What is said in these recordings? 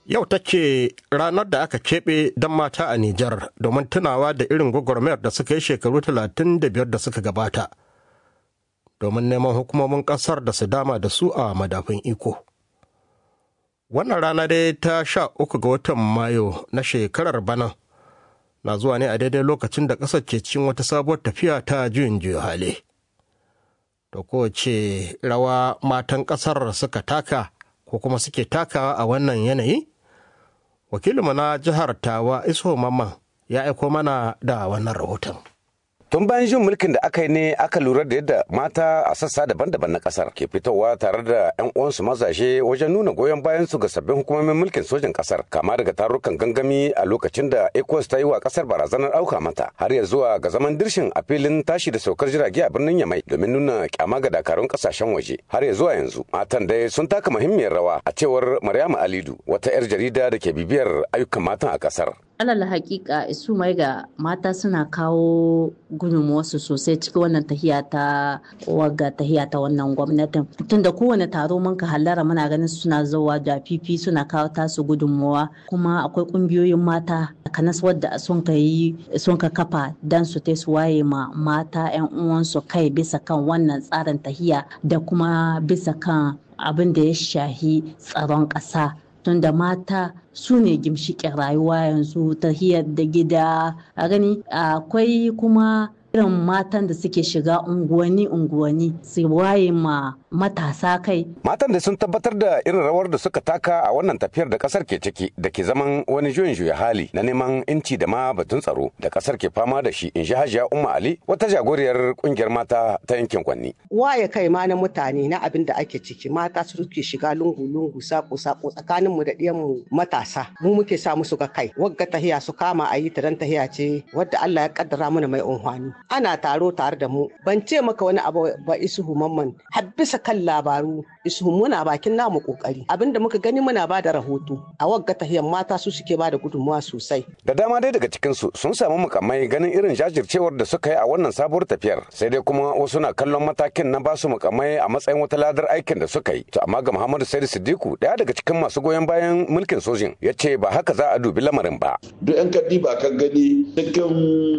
Yau take ranar da aka keɓe don mata a Nijar domin tunawa da irin gwagwarmayar da suka yi shekaru 35 da suka gabata. Domin neman hukumomin ƙasar da su dama da su a madafin iko. Wannan rana dai ta sha uku ga watan Mayu na shekarar bana na zuwa ne a daidai lokacin da ƙasar ke cikin wata sabuwar tafiya ta juyin juya hali. Da kowace rawa matan ƙasar suka taka ko kuma suke takawa a wannan yanayi? wakilinmu na jihar tawa iso mamman ya aiko mana da wannan rahoton Tun bayan jin mulkin da aka yi ne aka lura da yadda mata a sassa daban-daban na kasar ke fitowa tare da 'yan uwansu mazaje wajen nuna goyon bayan su ga sabbin hukumomin mulkin sojin kasar kama daga tarukan gangami a lokacin da ECOWAS ta yi wa kasar barazanar auka mata har ya zuwa ga zaman dirshin a filin tashi da saukar jirage a birnin Yamai domin nuna kyama ga dakarun kasashen waje har ya zuwa yanzu matan dai sun taka muhimmiyar rawa a cewar Maryama Alidu wata 'yar jarida da ke bibiyar ayyukan matan a kasar. alal hakika isu mai ga mata suna kawo gudunmuwarsu sosai cikin wannan tahiya ta wagga tahiya ta wannan gwamnatin tunda kowane taro mun ka hallara muna ganin suna zuwa da fifi suna kawo tasu gudunmuwa kuma akwai kungiyoyin mata kanas wadda sun ka yi sun ka kafa dan su ta su waye ma mata yan uwansu kai bisa kan wannan tsarin tahiya da kuma bisa kan abin da ya shahi tsaron ƙasa tunda mata su ne gimshiƙin rayuwa yanzu ta hiyar da gida a gani akwai kuma irin matan da suke shiga unguwanni unguwanni su waye ma matasa kai. Matan da sun tabbatar da irin rawar da suka taka a wannan tafiyar da kasar ke ciki da ke zaman wani juyin juya hali na neman inci da ma batun tsaro da kasar ke fama da shi in shi hajiya umma ali wata jagoriyar kungiyar mata ta yankin kwanni. Waye kai ma na mutane na abin da ake ciki mata su suke shiga lungu-lungu sako-sako tsakanin mu da ɗiyan matasa mu muke sa musu ga kai wagga tahiya su kama a yi ta dan tahiya ce wadda Allah ya kaddara mana mai unhwani. ana taro tare da mu ban ce maka wani abu ba isuhu mamman har bisa kan labaru isuhu muna bakin namu kokari abinda muka gani muna ba da rahoto a wagga tahiyan mata su suke ba da gudunmuwa sosai da dama dai daga cikin su sun samu mukamai ganin irin jajircewar da suka yi a wannan sabuwar tafiyar sai dai kuma wasu na kallon matakin na basu mukamai a matsayin wata ladar aikin da suka yi to amma ga Muhammadu Saidu Siddiku daya daga cikin masu goyon bayan mulkin sojin ya ce ba haka za a dubi lamarin ba duk yan kaddi ba ka gani cikin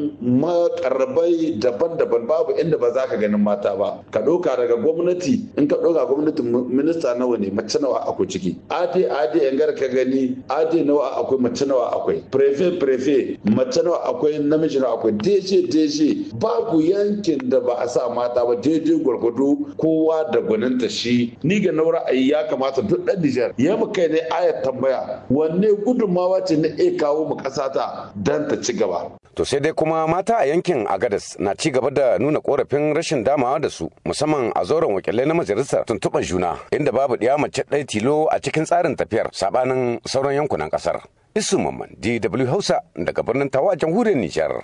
makarrabai daban-daban babu inda ba za ka ganin mata ba ka ɗauka daga gwamnati in ka ɗauka gwamnatin minista nawa ne mace nawa akwai ciki ade ade yan gar ka gani ade nawa akwai mace nawa akwai prefe prefe mace nawa akwai namiji nawa akwai deje deje babu yankin da ba a sa mata ba daidai gwargwado kowa da gwaninta shi ni ga na ra'ayi ya kamata duk ɗan Nijar ya mu kai ne ayat tambaya wanne gudunmawa ce na iya kawo mu ƙasa ta dan ta ci gaba To sai dai kuma mata a yankin Agadas na ci gaba da nuna korafin rashin damawa da su musamman a zauren wakilai na majalisar tuntuɓar juna inda babu ɗiya mace ɗaya tilo a cikin tsarin tafiyar sabanin sauran yankunan ƙasar. Isu Mamman DW Hausa daga birnin Tawa a jamhuriyar Nijar.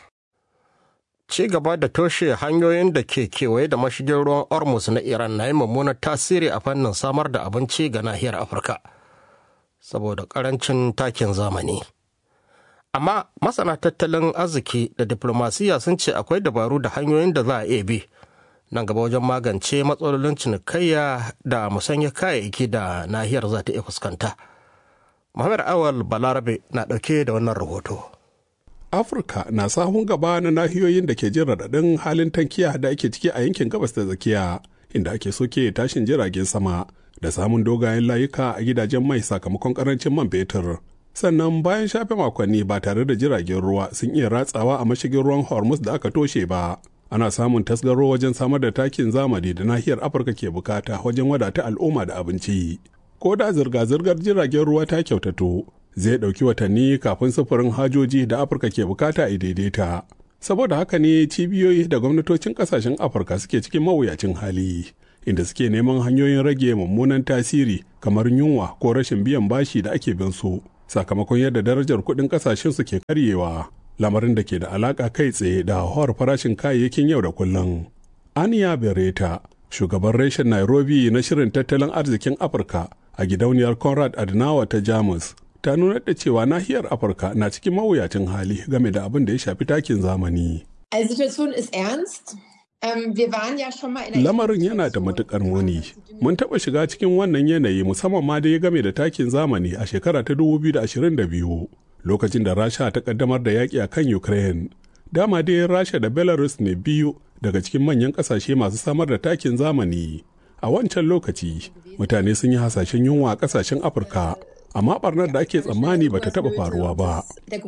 Ci gaba da toshe hanyoyin da ke kewaye da mashigin ruwan Ormus na Iran na yi mummunar tasiri a fannin samar da abinci ga nahiyar Afirka saboda ƙarancin takin zamani. amma masana tattalin arziki da diplomasiya sun ce akwai dabaru da hanyoyin da za a iya bi nan gaba wajen magance matsalolin cinikayya da musanya kayayyaki da nahiyar za ta iya fuskanta muhammad awal balarabe na ɗauke da wannan rahoto afirka na sahun gaba na nahiyoyin da ke jin raɗaɗin halin tankiya da ake ciki a yankin gabas da tsakiya inda ake soke tashin jiragen sama da samun dogayen layuka a gidajen mai sakamakon karancin man fetur sannan bayan shafe makonni ba tare da jiragen ruwa sun iya ratsawa a mashigin ruwan hormuz da aka toshe ba ana samun tasgaro wajen samar da takin zamani da nahiyar afirka ke bukata wajen wadata al'umma da abinci ko da zirga-zirgar jiragen ruwa ta kyautato zai ɗauki watanni kafin sufurin hajoji da afirka ke bukata a daidaita saboda haka ne cibiyoyi da gwamnatocin kasashen afirka suke cikin mawuyacin hali inda suke neman hanyoyin rage mummunan tasiri kamar yunwa ko rashin biyan bashi da ake bin su sakamakon yadda darajar kuɗin ƙasashen su ke karyewa lamarin da ke da alaƙa kai tsaye da hauhawar farashin kayayyakin yau da kullum. Aniya Bereta, shugaban reshen Nairobi na shirin tattalin arzikin Afirka a gidauniyar Conrad Adenauer ta Jamus, ta nuna da cewa nahiyar Afirka na cikin mawuyacin hali game da abin da ya shafi takin zamani. Also Situation ist ernst. Lamarin yana da matuƙar muni. Mun taɓa shiga cikin wannan yanayi musamman ma da ya game da takin zamani a shekara ta 2022 lokacin da Rasha ta ƙaddamar da yaƙi a kan Ukraine. Dama dai Rasha da Belarus ne biyu daga cikin manyan ƙasashe masu samar da takin zamani. A wancan lokaci, mutane sun yi hasashen yunwa a ƙasashen Afirka, amma ɓarnar da ake tsammani ba ta taɓa faruwa ba.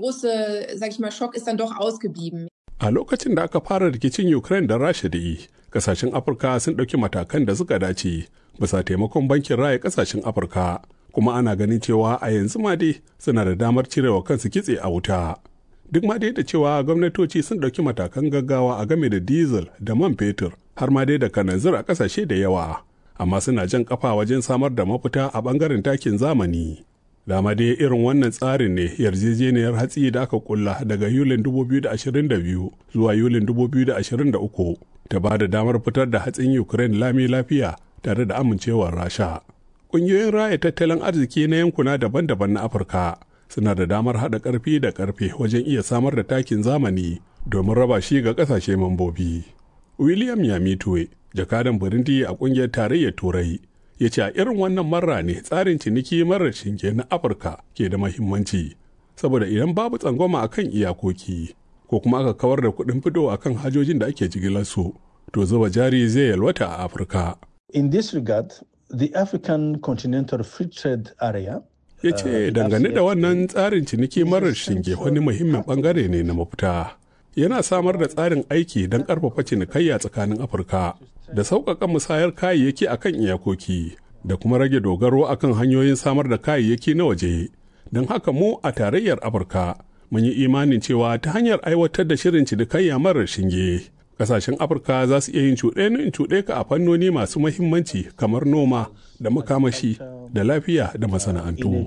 A lokacin da aka fara rikicin Ukraine da Rasha da yi, kasashen Afirka sun ɗauki matakan da suka dace bisa taimakon bankin raya kasashen Afirka, kuma ana ganin cewa a yanzu ma dai suna da damar cirewa kansu kitse a wuta. Duk ma dai da cewa gwamnatoci sun ɗauki matakan gaggawa a game da diesel da man fetur har ma dai da kananzir a ƙasashe da yawa, amma suna jan ƙafa wajen samar da mafita a ɓangaren takin zamani. dama dai irin wannan tsarin ne yarjejeniyar hatsi da aka kulla daga yulin 2022 zuwa yulin 2023 ta ba da damar fitar da hatsin ukraine lami lafiya tare da amincewar rasha ƙungiyoyin raya tattalin arziki na yankuna daban-daban na afirka suna da damar haɗa ƙarfi da ƙarfe wajen iya samar da takin zamani domin raba shi ga ƙasashe mambobi william yamitwe jakadan burundi a ƙungiyar tarayyar turai ya ce a irin wannan marra ne tsarin ciniki marar shinge na afirka ke da mahimmanci saboda idan babu tsangwama a kan iyakoki ko kuma aka kawar da kuɗin fito a kan hajojin da ake jigilarsu to zuba jari zai yalwata a afirka in this regard the african continental free trade area ya ce dangane da wannan tsarin ciniki marar shinge wani muhimmin bangare ne na mafita yana samar da tsarin aiki don ƙarfafa cinikayya tsakanin afirka da sauƙaƙa musayar kayayyaki a kan iyakoki da kuma rage dogaro a kan hanyoyin samar da kayayyaki na waje don haka mu a tarayyar afirka mun yi imanin cewa ta hanyar aiwatar da shirin cinikayya marar shinge ƙasashen afirka za su iya yin cuɗe in cuɗe ka a fannoni masu mahimmanci kamar noma da makamashi da lafiya da masana'antu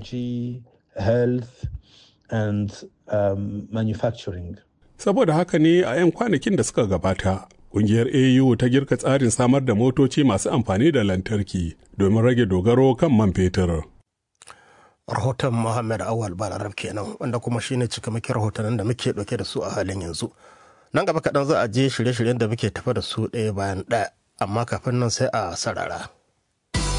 saboda haka ne a 'yan kwanakin da suka gabata Ƙungiyar AU ta girka tsarin samar da motoci masu amfani da lantarki domin rage dogaro kan man fetur. Rahoton Muhammad Awal Balarab kenan wanda kuma shine cikamakin rahotannin da muke ɗauke da su a halin yanzu. Nan gaba kaɗan za a je shirye-shiryen da muke tafa da su ɗaya bayan ɗaya, amma kafin nan sai a sarara.